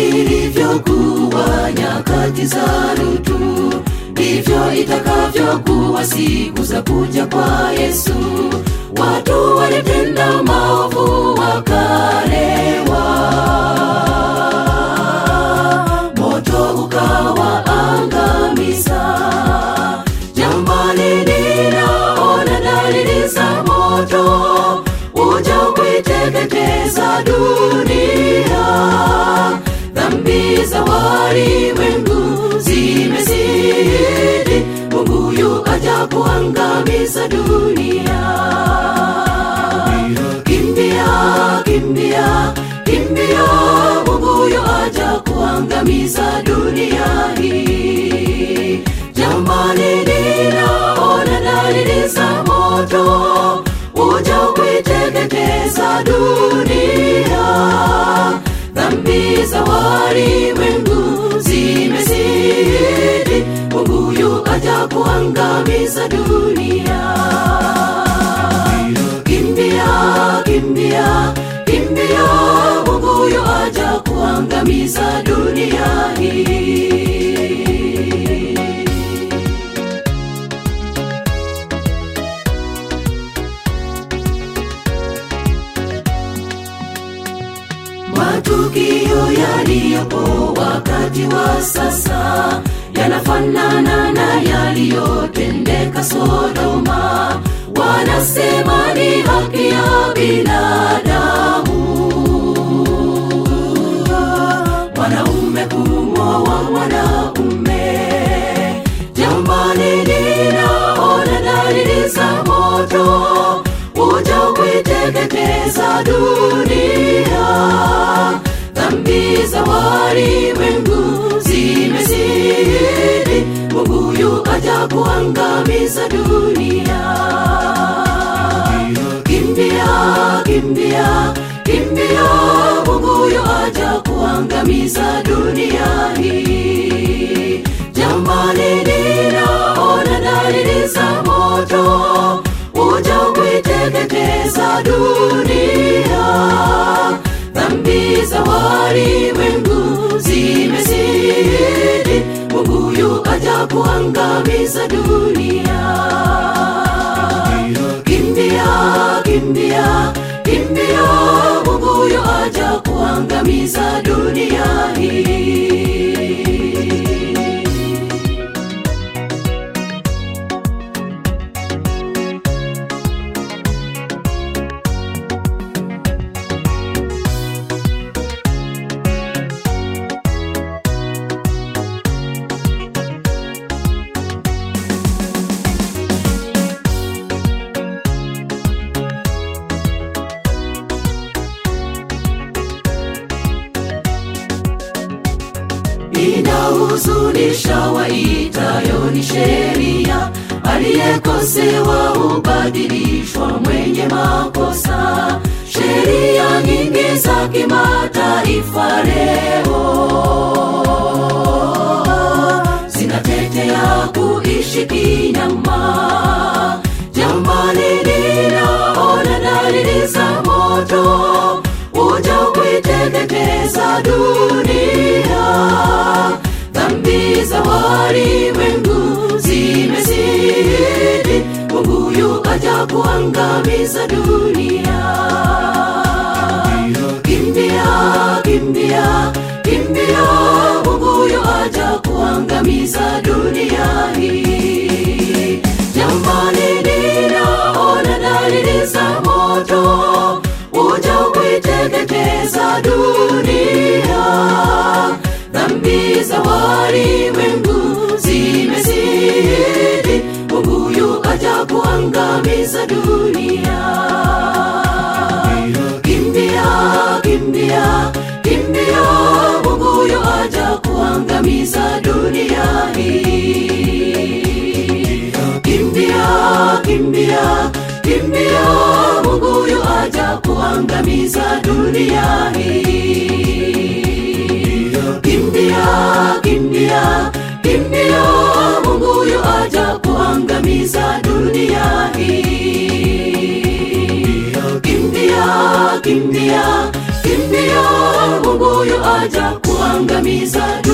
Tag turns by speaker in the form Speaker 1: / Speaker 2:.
Speaker 1: ilivyokuwa nyakati za Lutu, ndivyo itakavyokuwa siku za kuja kwa Yesu. Watu walitenda maovu wakalewa, moto ukawaangamiza. Jamani, ninaona dalili za moto uja kuiteketeza dunia. Dhambi za walimwengu zimezidi, Mungu yu aja kuangamiza dunia. Kimbia, kimbia, kimbia, Mungu yu aja kuangamiza dunia hii. Jamani, ninaona dalili za moto uja kuiteketeza dunia. Dhambi za walimwengu zimezidi, Mungu yu aja kuangamiza dunia. Kimbia, kimbia, kimbia, Mungu yu aja kuangamiza dunia hii. Matukio yaliyopo wakati wa sasa yanafanana na yaliyotendeka Sodoma. Wanasema ni haki ya binadamu mwanaume kumwoa mwanaume. Jamani, ninaona dalili za moto uja kuiteketeza dunia. Dhambi za walimwengu zimezidi, Mungu yu aja kuangamiza dunia. Kimbia, kimbia, kimbia, Mungu yu aja kuangamiza dunia hii. Jamani, ninaona dalili za moto uja kuiteketeza dunia. Dhambi za walimwengu zimezidi, Mungu yu aja kuangamiza dunia. Kimbia, kimbia, kimbia, Mungu yu aja kuangamiza dunia hii. inahuzunisha waitayo ni sheria, aliyekosewa hubadilishwa mwenye makosa. Sheria nyingi za kimataifa leo zinatetea kuishi kinyama. Jamani, ninaona dalili za moto uja kuiteketeza dunia. Dhambi za walimwengu zimezidi, Mungu yu aja kuangamiza dunia. Kimbia, kimbia, kimbia, Mungu yu aja kuangamiza dunia hii. Jamani, ninaona dalili za moto uja kuiteketeza dunia. Dhambi za walimwengu zimezidi, Mungu yu aja kuangamiza dunia. Kimbia, kimbia, kimbia, Mungu yu aja kuangamiza dunia hii. Kimbia, kimbia, kimbia, Mungu yu aja kuangamiza dunia hii. Kimbia, kimbia, kimbia, Mungu yu aja kuangamiza dunia hii. Kimbia, kimbia, kimbia, Mungu yu aja kuangamiza kuangamiza